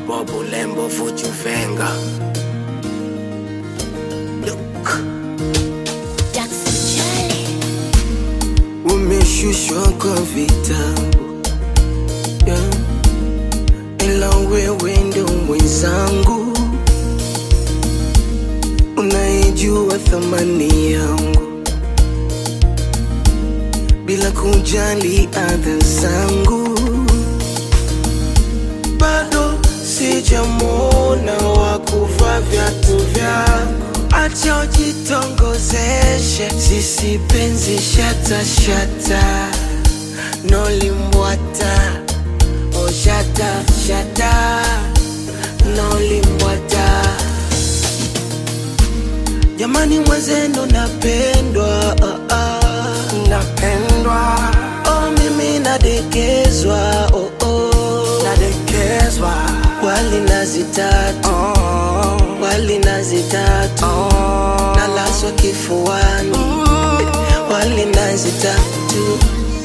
Bobo Lembo Fuchuvenga. Look. Jackson Charlie. umeshushwa kwa vitabu yeah. ila wewe ndo mwenzangu unaijua thamani yangu bila kujali adha zangu bado sijamwona wa kuvaa viatu vyako acha ujitongozeshe sisi penzi shata shata nolimbwata o shata shata nolimbwata jamani mwenzenu napendwa ah, ah. napendwa oh, mimi nadekezwa oh, oh. nadekezwa wali nazi tatu oh. wali nazi tatu oh. nalaswa kifuani mm. wali nazi tatu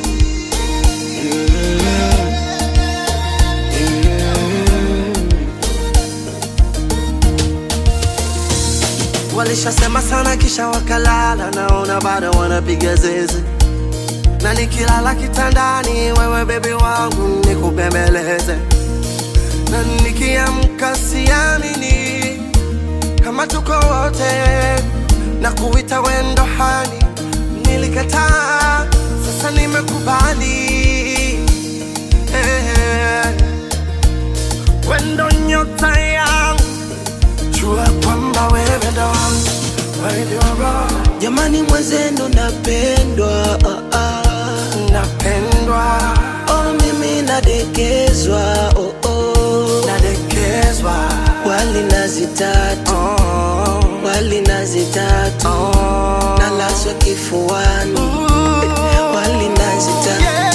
Walishasema sana kisha wakalala, naona bado wanapiga zeze, na nikilala kitandani, wewe bebi wangu nikubembeleze, na nikiamka siamini kama tuko wote, na kuita wendo hani, nilikataa, sasa nimekubali eh, wendo nyota yangu jua kwamba wewe ndo wangu, wewe ndio roho jamani mwenzenu napendwa ah, ah. napendwa, oh, mimi nadekezwa oh, oh. nadekezwa, wali nazi tatu oh, wali nazi tatu oh. nalaswa kifuani Ooh, wali nazi tatu yeah.